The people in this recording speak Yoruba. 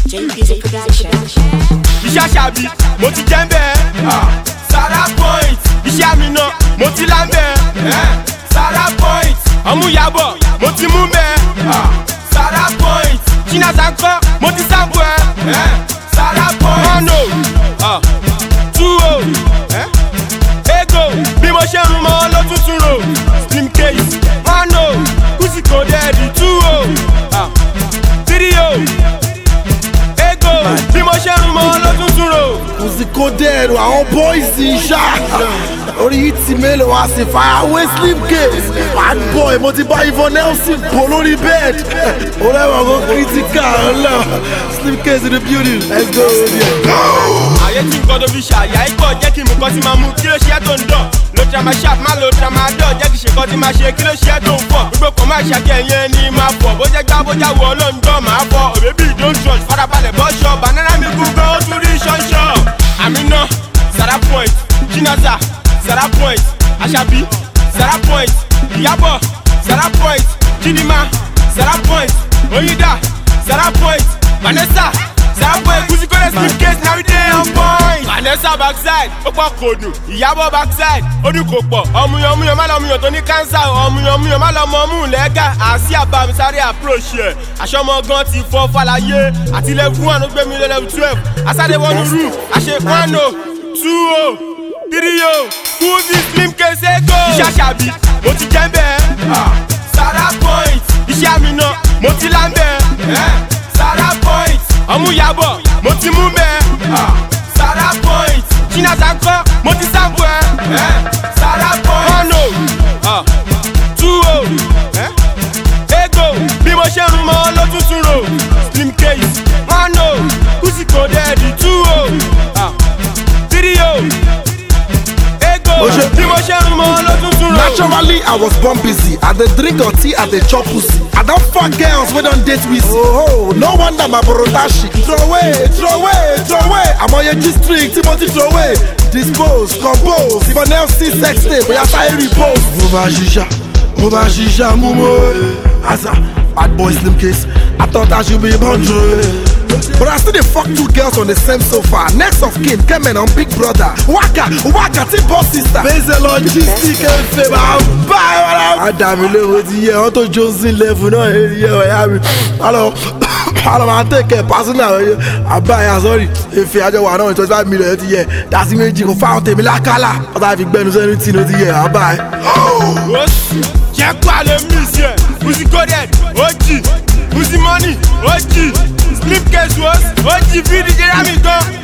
JP's production. iṣẹ́ àṣàbí mo ti jẹ́ ń bẹ́ẹ̀. Sara point iṣẹ́ àmì náà mo ti lá ń bẹ́ẹ̀. Sara point ọmúyàbọ̀ mo ti mú bẹ́ẹ̀. Sara point China Sanko mo ti sábò ẹ̀. Sara point one o two o ego bí mo ṣe ń rún mọ́ ló tuntun ro slim case one o kùsì kò dẹ́ẹ̀dì two o three o ego bí mo ṣe ń rún mọ́ ló tuntun ro. Kùsìkò dẹ́rù àwọn bọ́ìsì ṣá. Orí yìí ti mélòó wá sí farawé slim case. Bad boy mo ti bá Ivan Nelson bò lórí bed. Olẹ́wọ̀n kan critical ọ̀la. Slim case in the building. Let's go. àyè tí nǹkan tó fi ṣàyà ikọ̀ jẹ́ kí nǹkan tí máa mú kí ló ṣe é tó ń dọ̀ lo tramasharp má lo tramadol jẹ́ kí ṣe kan tí máa ṣe kí ló ṣe é tó ń fọ̀ gbogbo kan máa ṣàkẹ́ yẹn ni máa fọ̀ bó jẹ́ gbá bójá wọ ọlọ́njọ́ máa fọ̀ òbébí don't trust farabalẹ̀ bọ́ṣọ banana mi kú gan ó tún rí ṣọ́ṣọ́ àmínà sara point chinasa sara point aṣabi sara point ìyábọ̀ sara point chidima sara point oyinda sara point vanessa sara point kùsìkọ́lẹ̀ slim case na we dey on point. vanessa backside ó pọ̀ kòdù ìyábọ̀ backside ó dùn kò pọ̀ ọmúyan ọmúyan má lọ ọmúyan tó ní kánsà ọmúyan ọmúyan má lọ ọmọ ọmú lẹ́gà àti àbámisáré approach ẹ̀ aṣọ́mọ gan ti fọ́ fàlàyé àti level one ó gbé mi lé level twelve asáré wọnú roof àṣe one o two o three o kùsì slim case ego. iṣẹ́ àṣàbí mo ti jẹ́ bẹ́ẹ̀ sara point iṣẹ́ àmì náà mo ti lá bẹ́ẹ̀ sara point ọmúyàbọ̀ mo ti mú bẹ́ẹ̀ sara point china sanko mo ti sábò ẹ̀ sara point one o two o ego bí mo ṣe rún mọ́ ló tuntun ro slim case one o kùsì kò dẹ́ẹ̀dì two o three o ego Oṣé. bí mo ṣe rún mọ́ ló tuntun ro. Naturally, I was born busy. I dey drink or tea, I dey chop pussy. I don fuck girls wey don date with Oh, no wonder my brother shit. Throw away, throw away, throw away. Àmọye district tí mo ti throw away. Dispose, compose. Ìbọn Nelson sex tape, bóyá sáyé repose. Mo bá ṣiṣà, mo bá ṣiṣà, mú mọ́. Asa, bad boy slim case. I thought I should be born true. But I still dey fuck two girls on the same sofa. Next of kin, Kemen on Big Brother. Waka, waka, tí boss sister. Bẹ́sẹ̀ logistic ẹ̀ fẹ́ máa bá ẹ wọ́n náà. Àdàmì lóhùn ti yẹ ọ́n tó Johnson level náà ẹ̀ yẹ ọ̀yá mi. Alọ, alọ máa tẹ̀kẹ̀ pásínà ọ̀yẹ́. Àbá ẹ̀yà sọ́rí, efe àjọ wà náà twenty five million ti yẹ. Dàsí méjì kò fáwọn tèmi lákàlà. Ọ̀tá fi gbẹnu sẹ́nu tí ló ti yẹ àbá ẹ̀. Osi, jẹ́ kó a lè miss yẹ. Uzi coded, OG. Uzi money, OG. Slip case was OG. Fídí Jeremy gan.